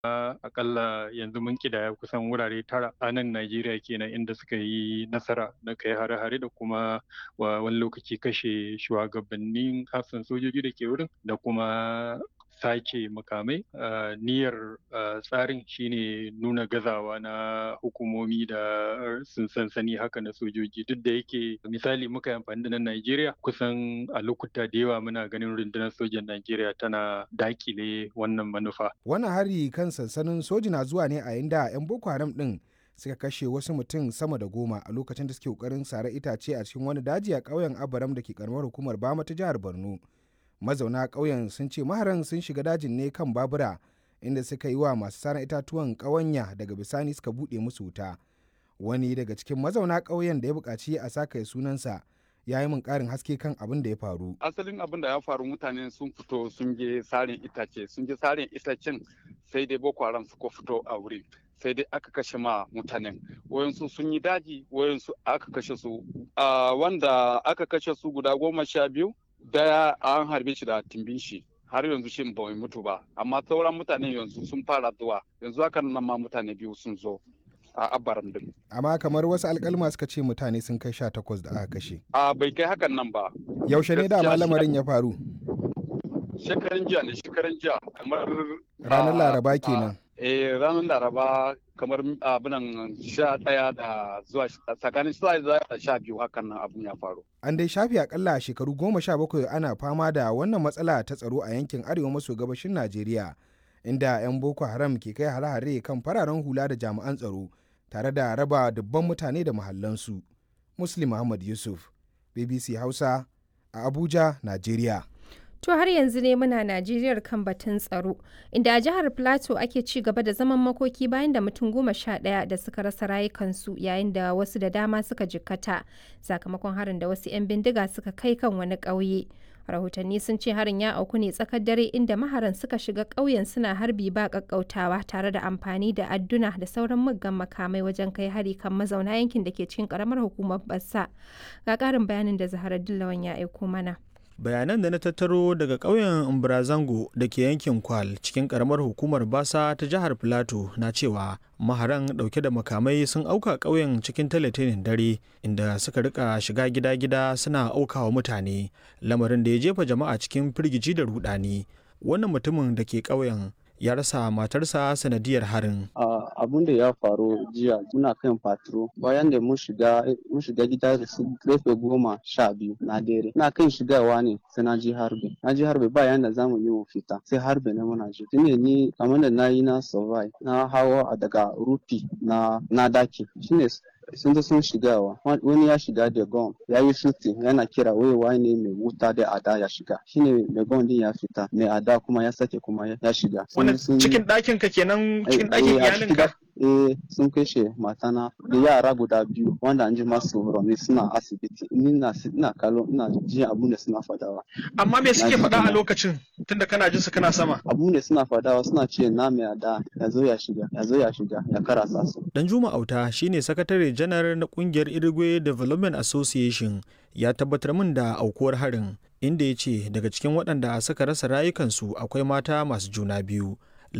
akalla yanzu mun kidaya kusan wurare tara a nan Najeriya kenan inda suka yi nasara na kai hare-hare da kuma wani lokaci kashe shugabannin hafsan sojoji da ke wurin da kuma sake makamai niyyar tsarin shine nuna gazawa na hukumomi da sun sansani haka na sojoji duk da yake misali muka yi amfani da na Najeriya kusan a lokuta da yawa muna ganin rundunar sojan Najeriya tana dakile wannan manufa. Wannan hari kan sansanin soji na zuwa ne a inda 'yan Boko Haram din suka kashe wasu mutum sama da goma a lokacin da suke kokarin sare itace a cikin wani daji a ƙauyen Abaram da ke karamar hukumar Bama ta jihar Borno. mazauna ƙauyen sun ce maharan sun shiga dajin ne kan babura inda suka yi wa masu saran itatuwan ƙawanya daga bisani suka buɗe musu wuta wani daga cikin mazauna ƙauyen da ya buƙaci a saka sunansa ya yi min ƙarin haske kan abin da ya faru. Asalin abin da ya faru mutane sun fito sun je sarin itace sun je sarin itacen sai dai Boko Haram suka fito a wuri. sai dai aka kashe ma mutanen wayansu sun yi daji wayansu aka kashe su wanda aka kashe su guda goma sha biyu daya an harbe shi da timbin shi har yanzu shi bai mutu ba amma sauran mutane yanzu sun fara zuwa yanzu haka nan ma mutane biyu sun zo a abaram din amma kamar wasu alkalma suka ce mutane sun kai sha takwas da aka kashe a bai kai hakan nan ba yaushe ne da lamarin ya faru shekaran jiya ne shekaran jiya kamar ranar laraba kenan eh ranar laraba kamar abinan sha ɗaya da zuwa tsakanin sha da sha biyu hakan nan abun ya faru. An dai shafi akalla shekaru goma sha bakwai ana fama da wannan matsala ta tsaro a yankin arewa maso gabashin Najeriya inda 'yan Boko Haram ke kai hare-hare kan fararen hula da jami'an tsaro tare da raba dubban mutane da mahallansu. Muslim Muhammad Yusuf, BBC Hausa a Abuja, Najeriya. To har yanzu ne muna Najeriyar kan batun tsaro, inda a jihar Plateau ake ci gaba da zaman makoki bayan da mutum goma sha ɗaya da suka rasa rayukansu yayin da wasu da dama suka jikkata sakamakon harin da wasu 'yan bindiga suka kai kan wani ƙauye. Rahotanni sun ce harin ya auku ne tsakar dare inda maharan suka shiga ƙauyen suna harbi ba ƙaƙƙautawa tare da amfani da adduna da sauran muggan makamai wajen kai hari kan mazauna yankin da ke cikin ƙaramar hukumar Bassa. Ga ƙarin bayanin da Zahara Dillawan ya aiko mana. bayanan da na tattaro daga ƙauyen umbrazango da ke yankin kwal cikin ƙaramar hukumar basa ta jihar filato na cewa maharan ɗauke da makamai sun auka ƙauyen cikin talatinin dare inda suka rika shiga gida-gida suna aukawa mutane lamarin da ya jefa jama'a cikin firgici da rudani wannan mutumin da ke ƙauyen ya rasa matarsa sanadiyar harin. Abun da ya faru jiya muna kan patro bayan da mun shiga mun shiga gida da su karfe goma sha biyu na dare. Na kan shigawa ne sai na ji harbe. Na ji harbe bayan da zamu yi mu fita sai harbe na muna ji. Tune ni kamar da na yi na survive na hawa daga rufi na na daki. Shine sun zo sun shigawa wani ya shiga da gon ya yi shooting yana kira wai ne mai wuta da ada ya shiga shine mai gon din ya fita mai ada kuma ya sake kuma ya shiga wannan cikin ɗakin ka kenan cikin ɗakin iyalinka eh sun kashe matana da yara guda biyu wanda an ji masu rauni suna asibiti ni na ina kallo ina jin abun da suna fadawa amma me suke faɗa a lokacin tunda kana jin su kana sama abun da suna fadawa suna ce na mai ada ya zo ya shiga ya zo ya shiga ya karasa su dan juma auta shine sakatare janar na kungiyar irigwe development association ya tabbatar min da aukuwar harin inda ya ce daga cikin waɗanda suka rasa rayukansu akwai mata masu juna biyu